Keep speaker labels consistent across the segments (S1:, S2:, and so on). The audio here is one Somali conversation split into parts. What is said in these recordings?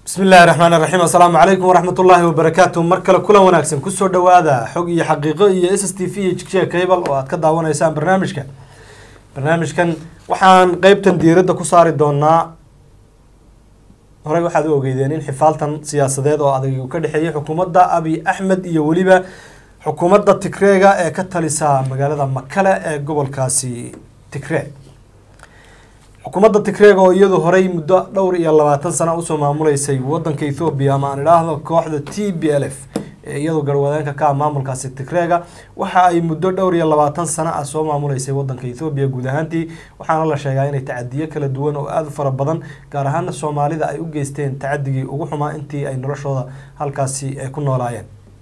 S1: bismi illaahi raxmaan raxiim assalaamu calaykum waraxmat ullaahi wabarakaatu mar kale kulan wanaagsan kusoo dhawaada xog iyo xaqiiqo iyo s s t v iyo jigshiga cable oo aad ka daawanaysaan barnaamijka barnaamijkan waxaan qeybtan diiradda ku saari doonaa horey waxaad u ogeydeen in xifaaltan siyaasadeed oo adag uu ka dhexeeyay xukuumadda abiy axmed iyo weliba xukuumadda tigreega ee ka talisa magaalada makale ee gobolkaasi tigree xukuumadda tigreega oo iyadu horey muddo dhowr iyo labaatan sana usoo maamuleysay wadanka ethoobiya ama aan idhaahdo kooxda t b l f ee iyadu garwadeenka ka ah maamulkaasi tigreega waxa ay muddo dhowr iyo labaatan sana ah soo maamuleysay wadanka ethoobiya guud ahaantii waxaana la sheegaa inay tacadiyo kala duwan oo aada u fara badan gaar ahaana soomaalida ay u geysteen tacadigii ugu xumaa intii ay noloshooda halkaasi ay ku noolaayeen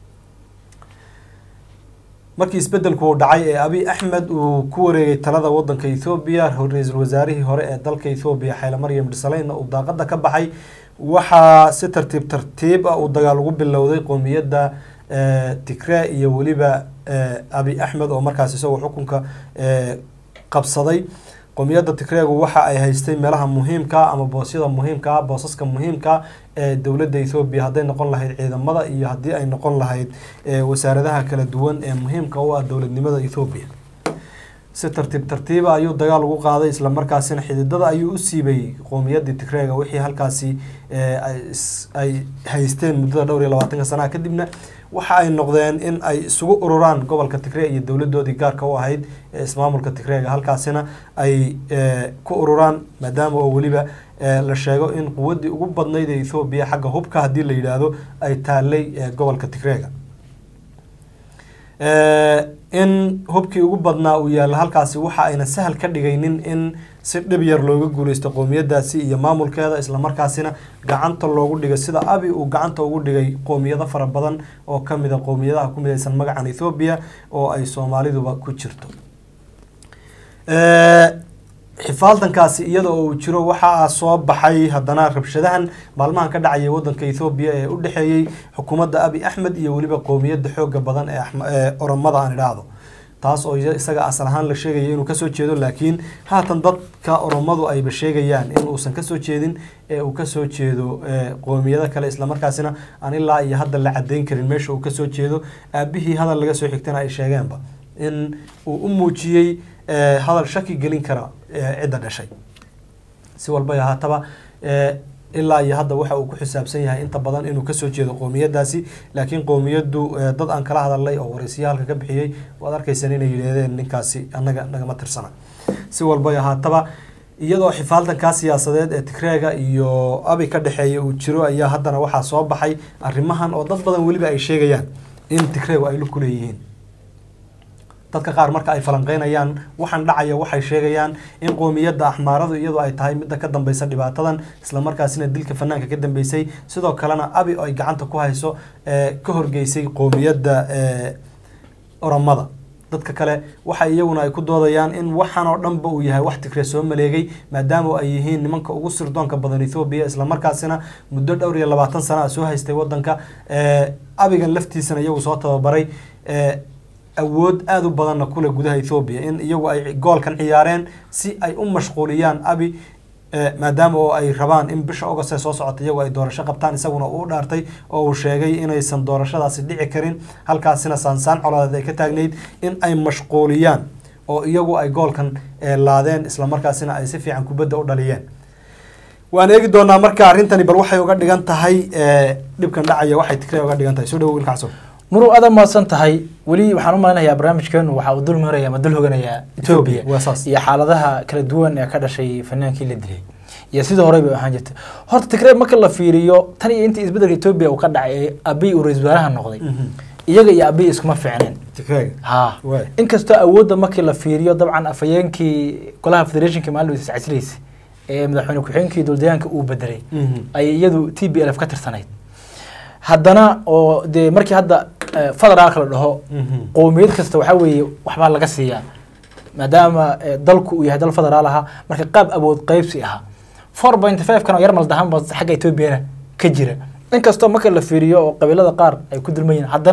S1: markii isbedelku uu dhacay ee abiy axmed uu ku wareegay talada wadanka ethoobiya ra-iisul wasaarihii hore ee dalka ethoobiya xayla maryam dhisaleyna uu daaqada ka baxay waxaa si tartiib tartiib ah uu dagaal ugu bilowday qoomiyadda tigree iyo weliba abiy axmed oo markaas isagoo xukunka qabsaday qoomiyadda tigreegu waxa ay haystay meelaha muhiimkaa ama boosyada muhiimkaa boosaska muhiimkaa ee dowladda ethoobiya hadday noqon lahayd ciidamada iyo haddii ay noqon lahayd wasaaradaha kala duwan ee muhiimka u ah dowladnimada ethoobiya si tartiib tartiiba ayuu dagaal ugu qaaday islamarkaasina xididada ayuu u siibay qoomiyadii tigreega wixii halkaasi ay haysteen muddada dhowr iyo labaatanka sanaha kadibna waxa ay noqdeen in ay isugu ururaan gobolka tigree iyo dowladoodii gaarka u ahayd ee ismaamulka tigreega halkaasina ay ku ururaan maadaama oo weliba la sheego in quwaddii ugu badnayd ee ethoobiya xagga hubka haddii la yidhaahdo ay taalay gobolka tigreega in hubkii ugu badnaa uu yaalla halkaasi waxa ayna sahal ka dhigaynin in si dhib yar looga guuleysto qoomiyadaasi iyo maamulkeeda islamarkaasina gacanta loogu dhigay sida abi uu gacanta ugu dhigay qoomiyado fara badan oo kamid a qoomiyadaha ku midaysan magacan ethoobiya oo ay soomaaliduba ku jirto xifaaltankaasi iyada oo uu jiro waxaa soo baxay haddana rabshadahan maalmahan ka dhacaya wadanka ethoobiya ee u dhexeeyey xukuumadda abiy axmed iyo weliba qoomiyadda xooga badan ee oromada aan idhaahdo taas oo isaga asal ahaan la sheegaya inuu kasoo jeedo laakiin haatan dadka oromadu ayba sheegayaan in uusan kasoo jeedin ee uu kasoo jeedo qoomiyado kale islamarkaasina aan ilaa iyo hadda la cadeyn karin meesha uu kasoo jeedo aabihii hadal laga soo xigtana ay sheegeenba in uu u muujiyey hadal shaki gelin kara cidda dhashay si walba ahaataba ilaa iyo hadda waxa uu ku xisaabsan yahay inta badan inuu kasoo jeedo qoomiyadaasi laakiin qoomiyaddu dad aan kala hadalnay oo waraysiya halka ka bixiyey waad arkaysaan inay yidhaahdeen ninkaasi annaga nagama tirsana si walba ahaataba iyadoo xifaaltankaa siyaasadeed ee tigreega iyo abi ka dhexeeya uu jiro ayaa haddana waxaa soo baxay arrimahan oo dad badan weliba ay sheegayaan in tigreegu ay lug ku leeyihiin dadka qaar marka ay falanqeynayaan waxaan dhacaya waxay sheegayaan in qoomiyadda axmaaradu iyadu ay tahay midda ka dambeysa dhibaatadan islamarkaasina dilka fanaanka ka dambeysay sidoo kalena abi oo ay gacanta ku hayso ka horgeysay qoomiyadda oromada dadka kale waxa iyaguna ay ku doodayaan in waxaan oo dhanba uu yahay wax tigree soo maleegay maadaama ay yihiin nimanka ugu sirdoonka badan ethoobiya islamarkaasina muddo dhowr iyo labaatan sana a soo haystay wadanka abigan laftiisana iyagu soo tababaray awood aada u badanna kule gudaha ethoobiya in iyagu ay goolkan ciyaareen si ay u mashquuliyaan abi maadaama oo ay rabaan in bisha ogost ee soo socota iyagu ay doorasho qabtaan isaguna uu dhaartay oo uu sheegay inaysan doorashadaasi dhici karin halkaasina saansaan colaadeed ay ka taagnayd in ay mashquuliyaan oo iyagu ay goolkan laadeen islamarkaasina ay si fiican kubadda u dhaliyeen waan eegi doonaa marka arrintani bal waxay uga dhigan tahay dhibkan dhacaya waxay tigree uga dhigan tahay soo dhawo wiilka xasan
S2: muruu aada mahadsan tahay weli waxaan u maleynayaa barnaamijkeenu waxa uu dul maraya ama dul hoganayaa etoobiya iyo xaaladaha kala duwan ee ka dhashay fanaankii la dilay iyo sidii horey bay ahaan jirtay horta tigree marka la fiiriyo tan iyo intii isbedelka etoobiya uu ka dhacay ee abiy uu ra-isul wasaaraha noqday iyaga iyo abiy iskuma fiicneen ha inkastoo awoodda markii la fiiriyo dabcan afhayeenkii golaha federationka maalin iscasilaysa ee madaxweyne ku-xigeenkii dowladayaanka uu bedelay ay iyadu t b l f ka tirsanayd haddana oo dee markii hadda federaalka la dhaho qoomiyad kasta waxaa weeye waxbaa laga siiyaa maadaama dalku uu yahay dal federaal ahaa marka qaab awood qeybsi ahaa four point five kan oo yar maldahanba xagga etoobiyana ka jira inkastoo marka la fiiriyo oo qabiilada qaar ay ku dulmayiin haddana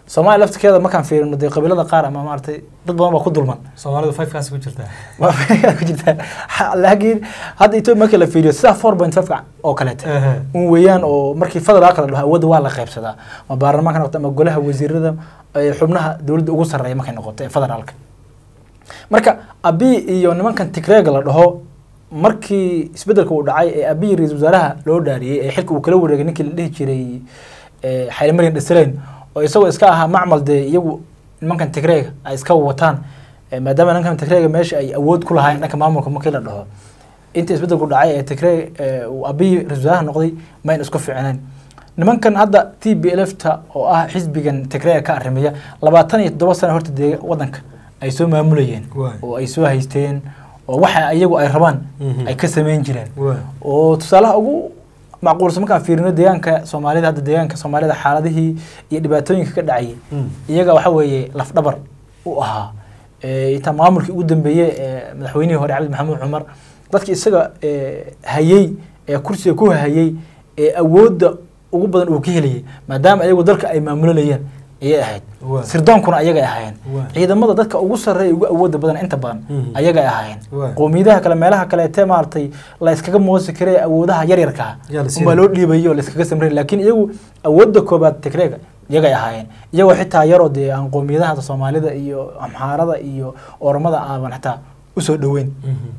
S2: soomaaliya laftirkeeda markaan fiirino dee qabiilada qaar ama maaragtay dad badan baa ku dulman
S1: soomaalidu fivekaasi ku jirtaa
S2: waa ku jirtaa laakiin hadda etoobiya markii la fiiriyo sidaa four point five oo kaleete un weeyaan oo markii federaalka la dhaho awoodda waa la qaybsadaa ma baarlamaanka noqoto ama golaha wasiirada ee xubnaha dowladda ugu sarreeya markay noqoto ee federaalka marka abi iyo nimankan tigreega la dhaho markii isbedelka uu dhacay ee abiy ra-iisul wasaaraha loo dhaariyey ee xilka uu kala wareegay ninkii la dhihi jiray xayli maryan dhasaleyn oo isagoo iska ahaa macmal dee iyagu nimankan tigreega ay iska wataan maadaama nimankan tigreega meesha ay awood ku lahaayeen dhanka maamulka markii la dhaho inta isbedelku dhacay ee tigreeg uu abiy ra-isul wasaaraha noqday mayn isku fiicneen nimankan hadda t b lfta oo ah xisbigan tigreega ka arrimiya labaatan iyo toddoba sano horta dee wadanka ay soo maamulayeen oo ay soo haysteen oo waxa iyagu ay rabaan ay ka sameyn jireen oo tusaalaha ugu macquulsan markaan fiirino deegaanka soomaalida hadda deegaanka soomaalida xaaladihii iyo dhibaatooyinka ka dhacayay iyaga waxa weeye lafdhabar u ahaa intaa maamulkii ugu dambeeyey ee madaxweynihii hore cabdi maxamuud cumar dadki isaga hayey ee kursiga ku hayey ee awoodda ugu badan uu ka helayay maadaama ayagu dalka ay maamulanayeen ayay ahayd sirdoonkuna ayagay ahaayeen ciidamada dadka ugu sarreeya ugu awooda badan inta badan ayagay ahaayeen qowmiyadaha kale meelaha kaleete maaragtay la iskaga moosi kare awoodaha yaryarkaa unbaa loo dhiibayo la iskaga samray laakiin iyagu awoodda koobaad tigreega iyagay ahaayeen iyagoo xitaa yaroo dee aan qowmiyadaha soomaalida iyo amxaarada iyo oromada aaban xitaa usoo dhoweyn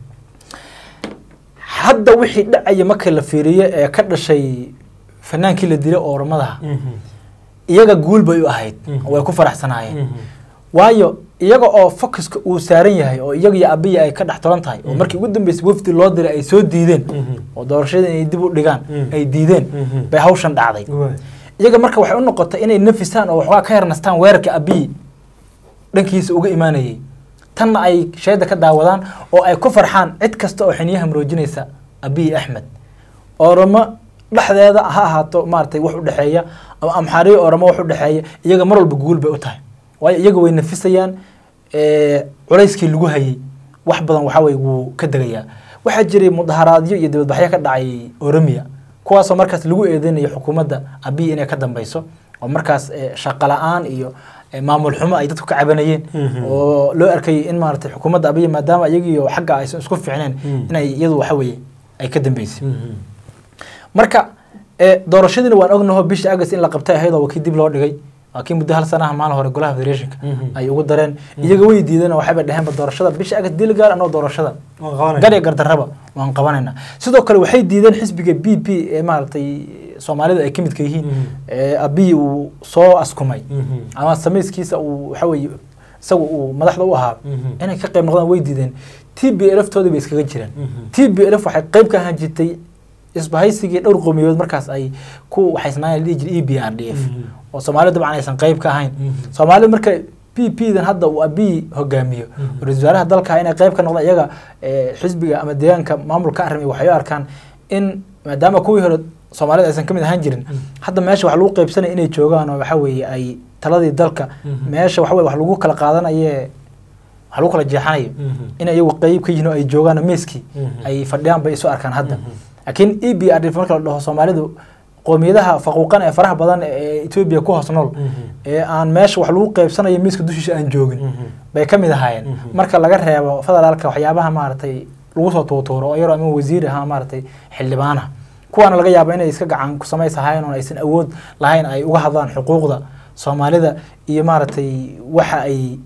S2: hadda wixii dhacaya marka la fiiriyo ee ka dhashay fanaankii la dilay oromadaha iyaga guul bay u ahayd way ku faraxsanaayeen waayo iyaga oo focuska uu saaran yahay oo iyaga iyo abiya ay ka dhex tolan tahay oo markii ugu dambeysay wafdi loo diray ay soo diideen oo doorashada inay dib u dhigaan ay diideen bay hawshan dhacday iyaga marka waxay u noqotay inay nafisaan oo waxoogaa ka yarnastaan weerarka abiy dhankiisa uga imaanayay tanna ay sheeda ka daawadaan oo ay ku farxaan cid kasta oo xiniyaha maroojinaysa abiy axmed oromo dhexdeeda ha ahaato maaragtay wax u dhexeeya ama amxaariyo oramo wax u dhexeeya iyaga mar walba guul bay u tahay waayo iyaga way nafisayaan culayskii lagu hayay wax badan waxa weye wuu ka degayaa waxaa jiray mudaharaadyo iyo dibadbaxyo ka dhacay oromiya kuwaasoo markaas lagu eedeynayo xukuumadda abiy inay ka dambeyso oo markaas shaqo la-aan iyo maamul xumo ay dadku ka cabanayeen oo loo arkayay in maaragtay xukuumadda abiy maadaama iyagiyo xagga aysan isku fiicneen inay iyadu waxa weeye ay ka dambeysay marka doorashadiina waan ognaho bishii august in la qabtay ahayd oo wakii dib loo dhigay waa kii muddo hal sanaha maalin hore golaha federationka ay ugu dareen iyaga way diideen oo waxayba dheheenba doorashada bishii august dil gaar anoo doorashada garya gardarraba waan qabanayna sidoo kale waxay diideen xisbiga b p ee maaragtay soomaalida ay ka midka yihiin abiy uu soo askumay ama samayskiisa uu waxa weeye isaga uu madaxda u ahaa inay ka qayb noqdaan way diideen t b lf toodii bay iskaga jireen t b lf waxay qayb ka ahaan jirtay isbahaysigii dhowr qowmiyadood markaas ay ku waxaysnaayeen dhihi jiray e b r d f oo soomaalida dabcan aysan qayb ka ahayn soomaalida marka p p dan hadda uu abiy hogaamiyo ra-isul wasaaraha dalka inay qayb ka noqdaan iyaga xisbiga ama deegaanka maamulka arrimay waxay u arkaan in maadaama kuwii hore soomaalida aysan ka mid ahaan jirin hadda meesha wax lagu qaybsanaya inay joogaan oo waxa weeye ay taladii dalka meesha waxa weye wax lagu kala qaadanaye wax lagu kala jeexanayo in iyagu qayb ka yihiin oo ay joogaan meeskii ay fadhiyaan bay isu arkaan hadda laakiin e b r d marka la dhaho soomaalidu qoomiyadaha faquuqan ee faraha badan ee etoobiya ku hoos nool ee aan meesha wax lagu qaybsanayo miiska dushiisa aan joogin bay ka mid ahaayeen marka laga reebo federaalka waxyaabaha maaragtay lagu soo tuutuuro oo yaroo ama wasiir ahaa maaragtay xildhibaanaha kuwaana laga yaabo inay iska gacan ku samaysahayn oon aysan awood lahayn ay uga hadlaan xuquuqda soomaalida iyo maaragtay waxa ay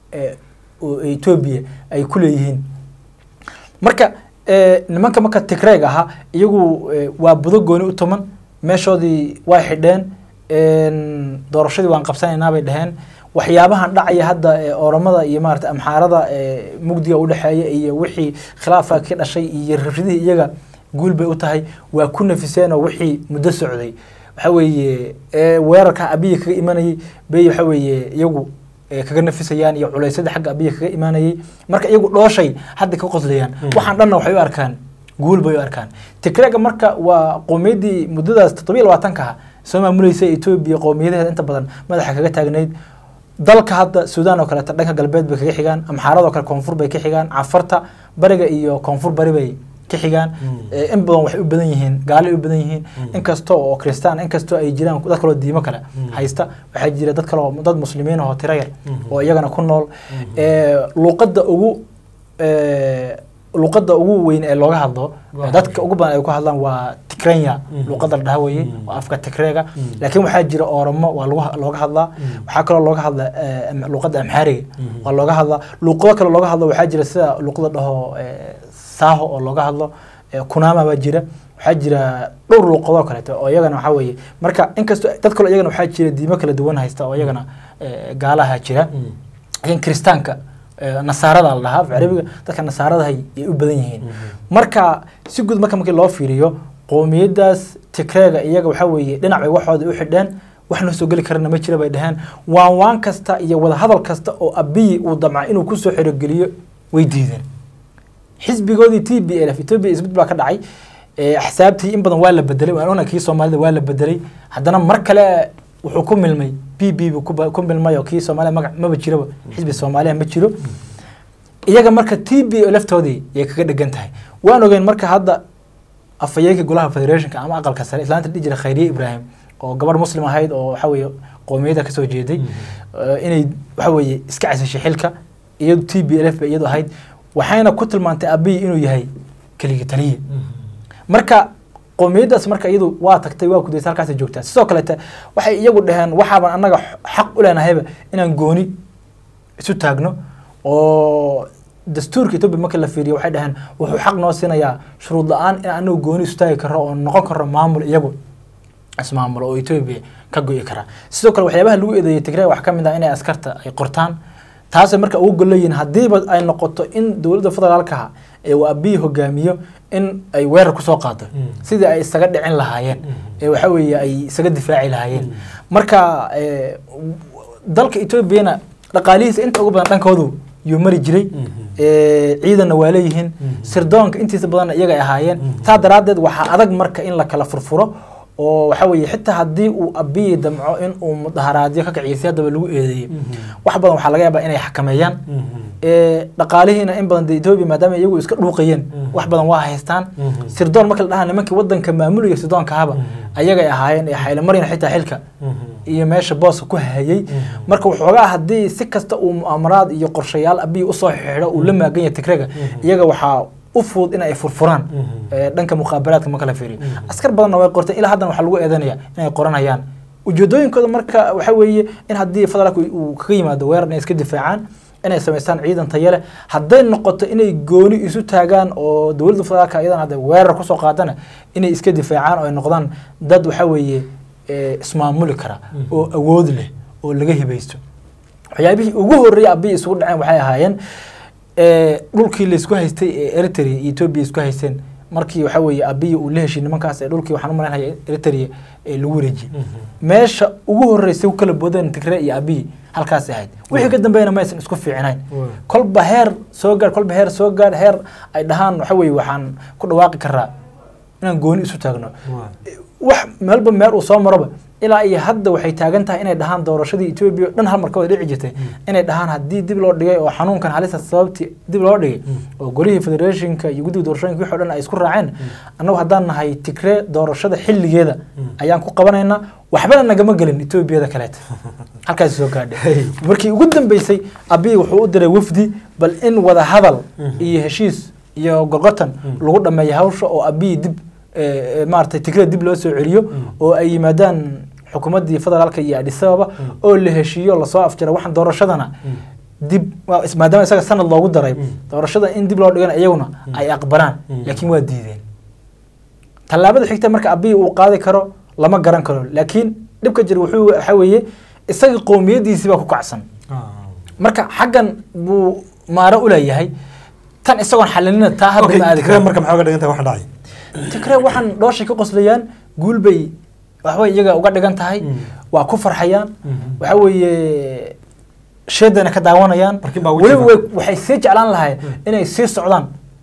S2: etoobiya ay ku leeyihiin marka nimanka marka tigreeg ahaa iyagu waa budo gooni u tuman meeshoodii way xidheen doorashadii waan qabsanaynaa bay dhaheen waxyaabahan dhacaya hadda oromada iyo maarata amxaarada mugdiga udhexeeya iyo wixii khilaafa ka dhashay iyo rabshadihii iyaga guul bay u tahay waa ku nafiseen oo wixii muddo socday waxa weeye weerarka abiya kaga imanayay bay waxa weeye iyagu kaga nafisayaan iyo culaysyada xagga abiya kaga imaanayay marka iyagu dhooshay hadda ka qoslayaan waxaan dhanna waxay u arkaan guul bay u arkaan tigreega marka waa qowmiyaddii muddadaas toddobiyo labaatanka ah soo maamulaysa etoobiya qowmiyadaheeda inta badan madaxa kaga taagnayd dalka hadda suudaan oo kaleeta dhanka galbeed bay kaga xigaan amxaaradoo kale koonfur bay ka xigaan cafarta bariga iyo koonfur bari bay ka xigaan in badan waxay u badan yihiin gaalay u badan yihiin inkasta oo kristaan inkastoo ay jiraan dad kaloo diimo kale haysta waxaa jira dad kaloo dad muslimiin oo tiro yar oo iyagana ku nool luuqadda ugu luuqadda ugu weyn ee looga hadlo dadka ugu badan ay ku hadlaan waa tigrenya luuqadda la dhaha weye waa afka tigreega laakiin waxaa jira oromo waa looga hadlaa waxaa kaloo looga hadla luuqadda amxaariga waa looga hadlaa luuqado kale looga hadlo waxaa jira sida luuqada dhaho saaho oo looga hadlo kunama baa jira waxaa jira dhowr luuqadoo kaleeto oo iyagana waxaa weeye marka inkastoo dad kaloo iyagana waxaa jira diimo kala duwan haysta oo iyagana gaalaha jira laakiin kiristaanka nasaarada la dhahaa carabiga dadka nasaaradahay ay u badan yihiin marka si guud marka markii loo fiiriyo qowmiyadaas tigreega iyaga waxaa weeye dhinac bay waxooda u xidheen wax noo soo geli karana ma jira bay dhaheen waan waan kasta iyo wadahadal kasta oo abiyi uu damca inuu kusoo xerogeliyo way diideen xisbigoodii t b l f ethiopia isbed baa ka dhacay axsaabtii in badan waa la bedelay waan ognahay kii soomaalida waa la bedelay haddana mar kale wuxuu ku milmay b b bu ku milmay oo kii soomaaliya magac maba jiraba xisbi soomaaliya ma jiro iyaga marka t b laftoodii yay kaga dhegan tahay waan ogeyn marka hadda afhayeenka golaha federationka ama aqalka sare islaanta dhihi jira khayriye ibrahim oo gabarh muslim ahayd oo waxa weeye qoomiyadda kasoo jeeday inay waxa weeye iska casashay xilka iyadu t b l f ba iyadu ahayd waxayna ku tilmaantay abiyi inuu yahay keligii taliye marka qoomiyaddaas marka iyadu waa tagtay waa kudaysa halkaasay joogtaa sidoo kaleete waxay iyagu dhaheen waxaaban annaga xaq u leenahayba inaan gooni isu taagno oo dastuurka etoobiya marka la fiiriyo waxay dhaheen wuxuu xaq noo siinayaa shuruud la-aan in anagu gooni isu taagi karro oo noqon karro maamul iyagu ismaamulo oo etoobiya ka go'i kara sidoo kale waxyaabaha lagu eedeeyay tigray wax ka mid ah inay askarta ay qortaan taasay marka ugu golleeyihin haddiiba ay noqoto in dowladda federaalkaha ee uu abiyi hogaamiyo in ay weerar kusoo qaado sidii ay isaga dhicin lahaayeen ee waxa weeye ay isaga difaaci lahaayeen marka dalka etoobiyana dhaqaalihiisa inta ugu badan dhankoodu yuu mari jiray ciidanna waa leeyihiin sirdoonka intiisa badanna iyaga ay ahaayeen taa daraaddeed waxaa adag marka in la kala furfuro oo waxa weeye xitaa haddii uu abiyi damco in uu mudaharaadyo ka kiciyo si haddaba lagu eedeeyey wax badan waxaa laga yaabaa inay xakameeyaan dhaqaalihiina in badan de etoobiya maadaama iyagu iska dhuuqayeen wax badan waa haystaan sirdoon marka la dhahaa nimankii wadanka maamulaya sirdoonkaaba ayagay ahaayeen ee xaylamaryan xitaa xilka iyo meesha booska ku hayay marka waxoogaa haddii si kasta uu mu'amaraad iyo qorshayaal abiyi usoo xidho uu la maagan yahay tigrega iyaga waxaa u fudud in ay furfuraan dhanka muqaabalaadka marka la fiiriyo askar badanna way qorteen ilaa haddana waxaa lagu eedanaya inay qoranayaan ujeedooyinkooda marka waxa weeye in haddii federaalka uu kaga yimaado weerar inay iska difaacaan inay samaystaan ciidan tayo leh hadday noqoto inay gooni isu taagaan oo dowladda federaalka iyadana hadday weerar kusoo qaadana inay iska difaacaan oo ay noqdaan dad waxa weeye ismaamuli kara oo awood leh oo laga hibaysto waxyaabihii ugu horreeyay abiyi isugu dhaceen waxay ahaayeen dhulkii laysku haystay ee eritrea iyo etoobiya isku haysteen markii waxa weeye abiyi uu la heshiy nimankaas ee dhulkii waxaan u malaynaya eritrea ee lagu wareejiyey meesha ugu horreysay ku kala boodeen tigre iyo abiyi halkaas ahayd wixii ka dambeeyana ma aysan isku fiicnayn kolba heer soo gaadh kolba heer soo gaadh heer ay dhahaan waxa weeye waxaan ku dhawaaqi karaa inaan gooni isu taagno wax meelba meel uu soo maroba ilaa iyo hadda waxay taagan tahay inay dhahaan doorashadii etoobiya o dhan hal marka wada dhici jirtay inay dhahaan haddii dib loo dhigay oo xanuunkan halista sababtii dib loo dhigay oo golihii federationka iyo guddiga doorashooyinka wixii o dhan ay isku raaceen annagu haddaan nahay tigree doorashada xilligeeda ayaan ku qabanaynaa waxbana nagama gelin etoobiyada kaleeta halkaas soo gaadhay markii ugu dambeysay abiy wuxuu u diray wafdi bal in wada hadal iyo heshiis iyo gorgotan lagu dhameeyo hawsha oo abiy dib maaragtay tigree dib loo soo celiyo oo ay yimaadaan xukuumaddii federaalka iyo adis ababa oo la heshiiyo lasoo afjara waxaan doorashadana dib maadaama isaga sanad loogu daray doorashada in dib loo dhigana iyaguna ay aqbalaan laakiin waa diideen tallaabada xigta marka abiy uu qaadi karo lama garan karo laakiin dhibka jira wuxuu waxa weeye isaga qowmiyadiisii baa ku kacsan marka xaggan buu maaro u leeyahay tan isagoon xalinina taa hadda ma aadi karo
S1: marka maxaa uga dhigan tahay waxa dhacay
S2: tikre waxaan dhooshay ka qoslayaan guul bay waxbay iyaga uga dhigan tahay waa ku farxayaan waxa weeye sheedana ka daawanayaan weliba waxay sii jeclaan lahayn inay sii socdaan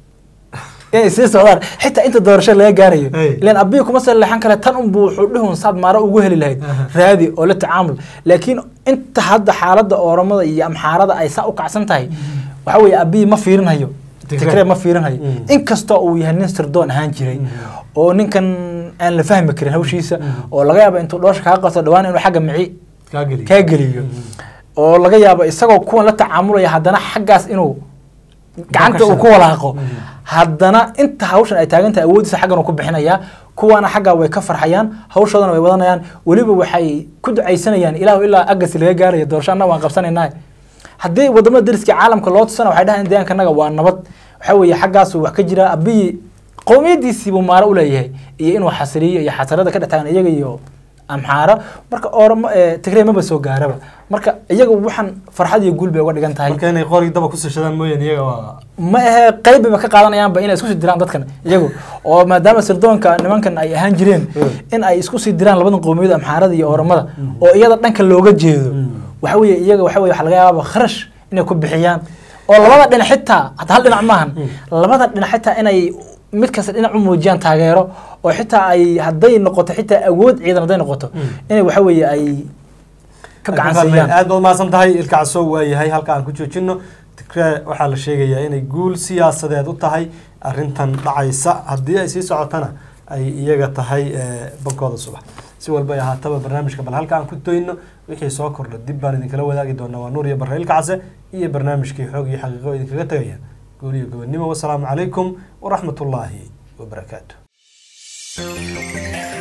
S2: inay sii socdaan xitaa inta doorasho laga gaarayo ilan abiy kuma saleexan kale tan unbu wuxuu dhihun saad maaro ugu heli lahayd raadi oo la tacaamul laakiin inta hadda xaaladda ooramada iyo amxaarada ay saa u kacsan tahay waxa weeye abiy ma fiirinayo tigree ma fiirinayo inkastoo uu yahay nin sirdoon ahaan jiray oo ninkan aan la fahmi karin hawshiisa oo laga yaabo intuu dhoosha kaa qabto dhawaan inuu xagga mici kaa geliyo oo laga yaabo isagoo kuwan la tacaamulaya haddana xaggaas inuu gacanta uu ku walaaqo haddana inta hawshan ay taagan tahay awoodiisa xaggan uu ku bixinayaa kuwaana xaggaa way ka farxayaan hawshoodana way wadanayaan weliba waxay ku ducaysanayaan ilaahu ilaa agasi laga gaaraya doorasho annaga waan qabsanaynaa haddii wadamada dariska caalamka loo tusana waxay dhahayan deegaankanaga waa nabad waxa weeye xaggaasu wax ka jira abiyi qowmiyadiisiibuu maaro uleeyahay iyo inuu xasiliyo iyo xasarada ka dhextaagan iyaga iyo amxaara marka oramo tigrey maba soo gaaraba marka iyaga waxaan farxad iyo guul bay uga dhigan tahay
S1: marka inay qori daba ku sashadaan mooyaan iyaga waa
S2: ma ahe qayb bayba ka qaadanayaanba inay isku sii diraan dadkan iyagu oo maadaama sirdoonka nimankan ay ahaan jireen in ay isku sii diraan labadan qowmiyad amxaarada iyo oramada oo iyada dhanka looga jeedo waxa weeye iyaga waxa weye waxa laga yaababa kharash inay ku bixiyaan oo labada dhinac xitaa hata hal dhinac maahan labada dhinac xitaa inay mid kasta dhinac u muujiyaan taageero oo xitaa ay hadday noqoto xitaa awood ciidan hadday noqoto inay waxa weeye ay ka gacansiiyaan
S1: aad baad mahadsan tahay ilka casow waa yahay halka aan ku joojino tigree waxaa la sheegayaa inay guul siyaasadeed u tahay arrintan dhacaysa haddii ay sii socotana ay iyaga tahay bankooda subax si walba ay ahaataba barnaamijka bal halka aan ku toyno wixii soo kordha dib baan idinkala wadaagi doonaa waa nuur iyo barre ilka case iyo barnaamijkii xoog iyo xaqiiqo idinkaga tegaya guul iyo gobonnimo wasalaamu calaykum waraxmat ullaahi wabarakaatu